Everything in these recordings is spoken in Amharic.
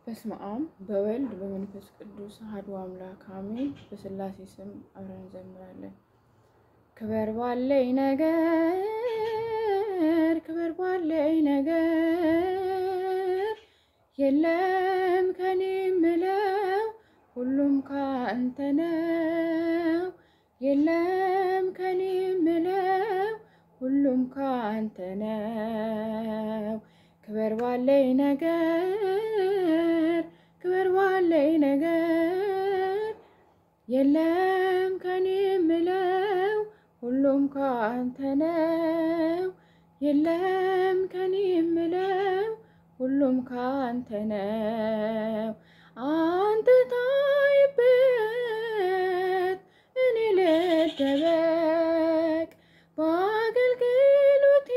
በስመ አብ በወልድ በመንፈስ ቅዱስ አሐዱ አምላክ አሜን። በሥላሴ ስም አብረን እንዘምራለን። ክበር ባለኝ ነገር ክበር ባለኝ ነገር የለም ከኔ ምለው ሁሉም ካንተ ነው። የለም ከኔ ምለው ሁሉም ካንተ ነው። ክበር ባለኝ ነገር ክበር ባለኝ ነገር የለም ከኔ ምለው ሁሉም ካንተ ነው። የለም ከኔ ምለው ሁሉም ካንተ ነው። አንተ ታይበት እኔ ልደበቅ በአገልግሎቴ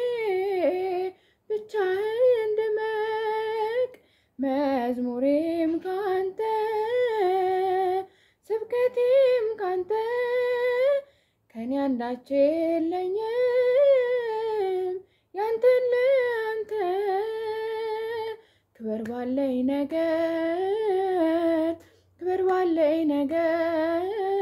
ብቻህን ድመቅ መዝሙሬም ካንተ ስብከቴም ካንተ ከኔ አንዳች የለኝም ያንተን ለአንተ ክበር ባለኝ ነገር ክበር ባለኝ ነገር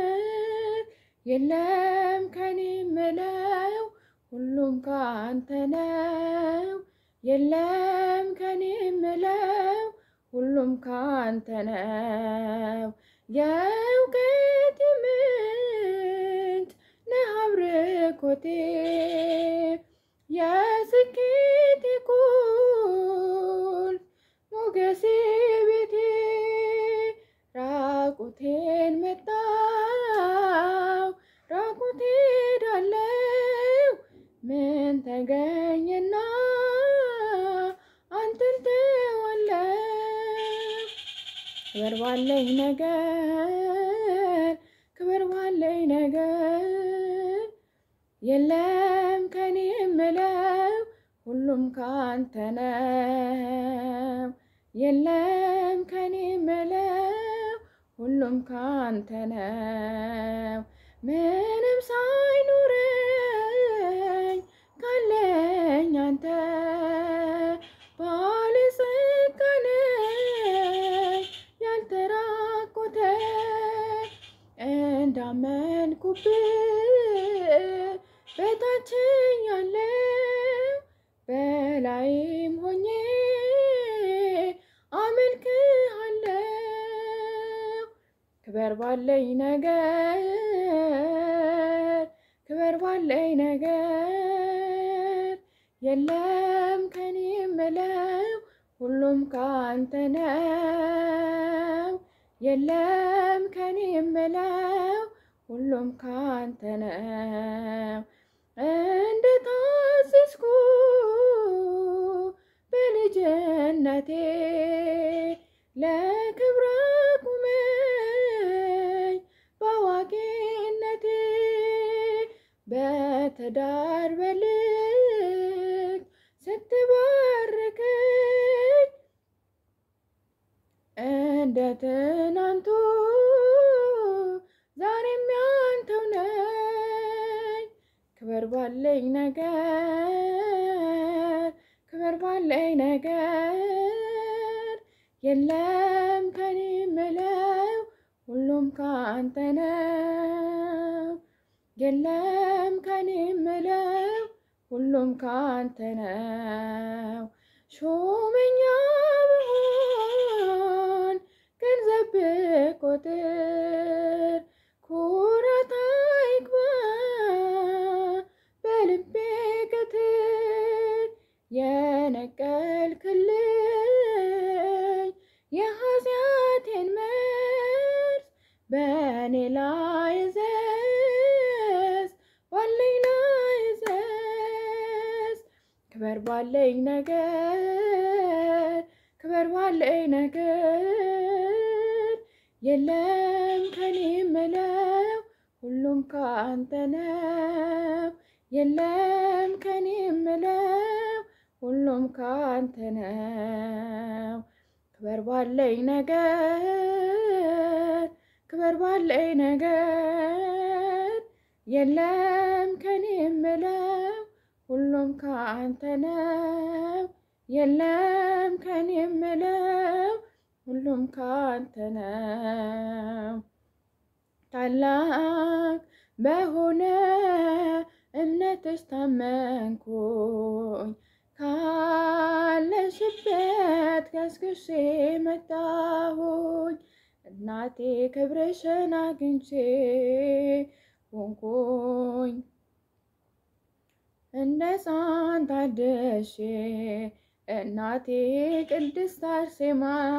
የለም ከኔ ምለው ሁሉም ካንተ ነው። የለም ከኔ ምለው ሁሉም ካንተ ነው። የእውቀት ምንጭ ነህ አብርኮቴ የስኬቴ ቁልፍ ሞገሴ ቤቴ ራቁቴን መጣው ራቁቴ ዳለው ምን ተገኘና አንተን ተዋለው ክበር ባለኝ ነገር ክበር ባለኝ ነገር የለም ከኔ ምለው ሁሉም ካንተ ነው። የለም ከኔ ምለው ሁሉም ካንተ ነው። ምንም ሳይኖረኝ ካለኝ አንተ ባለጸጋ ነኝ ያልተራቆተ እንዳመንኩብህ በታችኝ ያለው በላይም ሆኜ አመልክሃለሁ። ክበር ባለኝ ነገር ክበር ባለኝ ነገር የለም ከኔ ምለው ሁሉም ካንተ ነው። የለም ከኔ ምለው ሁሉም ካንተ ነው። እንደ ታዘዝኩ በልጅነቴ ለክብረ ቁመኝ በአዋቂነቴ በትዳር በልክ ስትባርከኝ እንደ ትናንቱ ዛሬም ያንተው ነኝ። ክበር ባለኝ ነገር ክበር ባለኝ ነገር የለም ከኔ ምለው ሁሉም ካንተ ነው። የለም ከኔ ምለው ሁሉም ካንተ ነው። ሾመኛ ብሆን ገንዘብ ብቆጥር ኩራት አይግባ በልቤ ቅትር የነቀልክልኝ የኃጢአቴን መርዝ በእኔ ላይ ዘዝ ባለኝ ላይ ዘዝ ክበር ባለኝ ነገር ክበር ባለኝ ነገር የለም ከኔ ምለው ሁሉም ካንተ ነው። የለም ከኔ ምለው ሁሉም ካንተ ነው። ክበር ባለኝ ነገር ክበር ባለኝ ነገር የለም ከኔ ምለው ሁሉም ካንተ ነው። የለም ከኔ የምለው ሁሉም ካንተ ነው። ታላቅ በሆነ እምነትሽ ታመንኩኝ ካለሽበት ገስግሼ መጣሁኝ እናቴ ክብርሽን አግኝቼ ሆንኩኝ እንደ ሕፃን ታድሼ እናቴ ቅድስት አርሴማ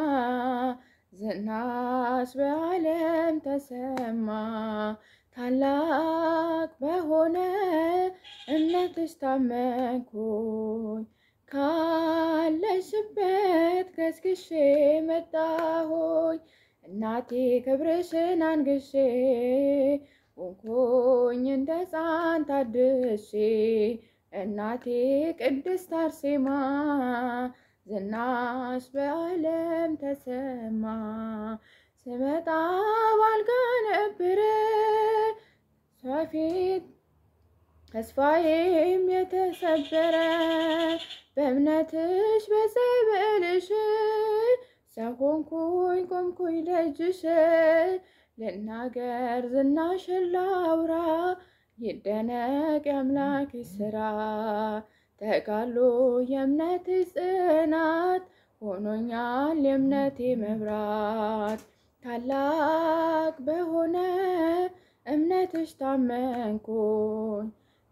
ዝናሽ በዓለም ተሰማ ታላቅ በሆነ እምነትሽ ታመንኩኝ ካለሽበት ገስግሼ መጣሁኝ እናቴ ክብርሽን አንግሼ ሆንኩኝ እንደ ሕፃን ታድሼ እናቴ ቅድስት አርሴማ ዝናሽ በዓለም ተሰማ ስመጣ ባልጋ ነበረ ፊት ተስፋዬም የተሰበረ በእምነትሽ በጸበልሽ ሰው ሆንኩኝ ቆምኩኝ ደጅሽ ልናገር ዝናሽን ላውራ ይደነቅ የአምላክ ስራ ተጋሎ የእምነትሽ ጽናት ሆኖኛል የእምነቴ መብራት ታላቅ በሆነ እምነትሽ ታመንኩኝ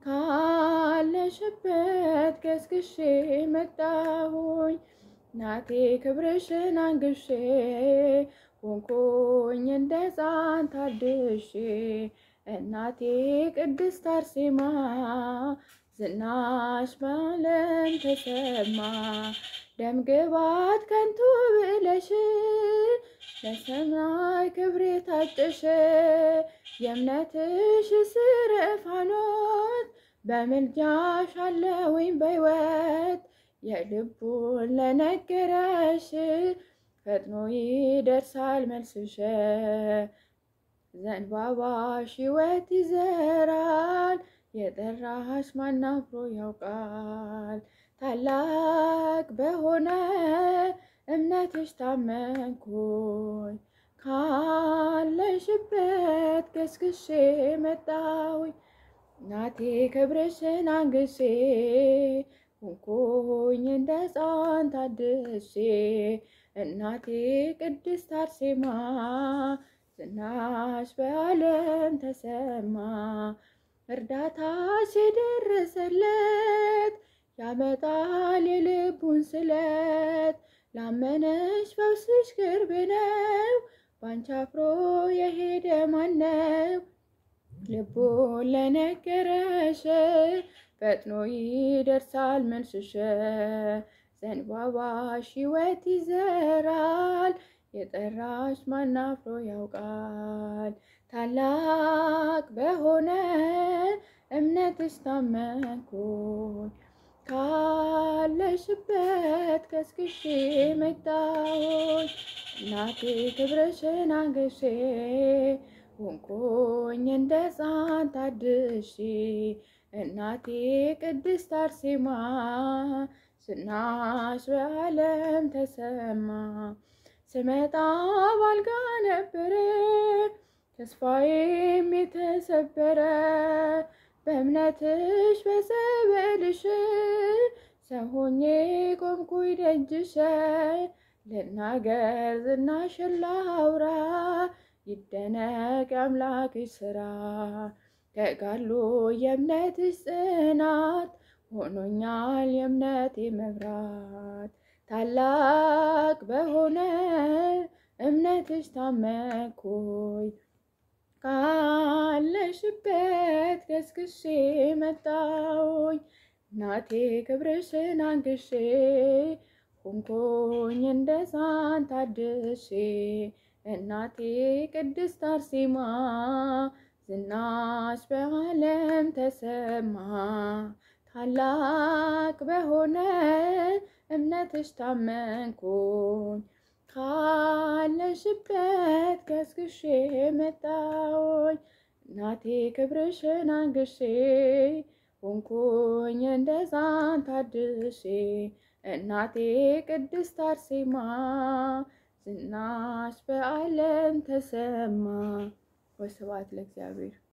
ካለሽበት ገስግሼ መጣሁኝ እናቴ ክብርሽን አንግሼ ሆንኩኝ እንደ ሕፃን ታድሼ እናቴ ቅድስት አርሴማ ዝናሽ በዓለም ተሰማ ደም ግባት ከንቱ ብለሽ ለሰማይ ክብር የታጨሽ የእምነትሽ ስር ፋኖት በምልጃሽ አለውኝ በሕይወት የልቡን ለነገረሽ ፈጥኖ ይደርሳል መልስሽ ዘንባባሽ ሕይወት ይዘራል የጠራሽ ማን አፍሮ ያውቃል ታላቅ በሆነ እምነትሽ ታመንኩኝ ካለሽበት ገስግሼ መጣሁኝ እናቴ ክብርሽን አንግሼ ሆንኩኝ እንደ ሕፃን ታድሼ እናቴ ቅድስት አርሴማ ዝናሽ በዓለም ተሰማ እርዳታሽ የደረሰለት ያመጣል የልቡን ስለት ላመነሽ ፈውስሽ ቅርብ ነው ባንቺ አፍሮ የሄደ ማነው ልቡን ለነገረሽ ፈጥኖ ይደርሳል መልስሽ ዘንባባሽ ሕይወት ይዘራል የጠራሽ ማን አፍሮ ያውቃል ታላቅ በሆነ እምነትሽ ታመንኩኝ ካለሽበት ገስግሼ መጣሁኝ እናቴ ክብርሽን አንግሼ ሆንኩኝ እንደ ሕፃን ታድሼ እናቴ ቅድስት አርሴማ ዝናሽ በዓለም ተሰማ ስመጣ ባልጋ ነበረ ተስፋዬም የተሰበረ በእምነትሽ በጸበልሽ ሰው ሆኜ ቆምኩኝ ደጅሽ ልናገር ዝናሽን ላውራ ይደነቅ የአምላክሽ ስራ ተጋሎ የእምነትሽ ጽናት ሆኖኛል የእምነቴ መብራት ታላቅ በሆነ እምነትሽ ታመንኩኝ ካለሽበት ገስግሼ መጣሁኝ እናቴ ክብርሽን አንግሼ ሆንኩኝ እንደ ሕፃን ታድሼ እናቴ ቅድስት አርሴማ ዝናሽ በዓለም ተሰማ ታላቅ በሆነ እምነትሽ ታመንኩኝ ካለሽበት ገስግሼ መጣሁኝ እናቴ ክብርሽን አንግሼ ሆንኩኝ እንደ ሕፃን ታድሼ እናቴ ቅድስት አርሴማ ዝናሽ በዓለም ተሰማ። ወስብሐት ለእግዚአብሔር።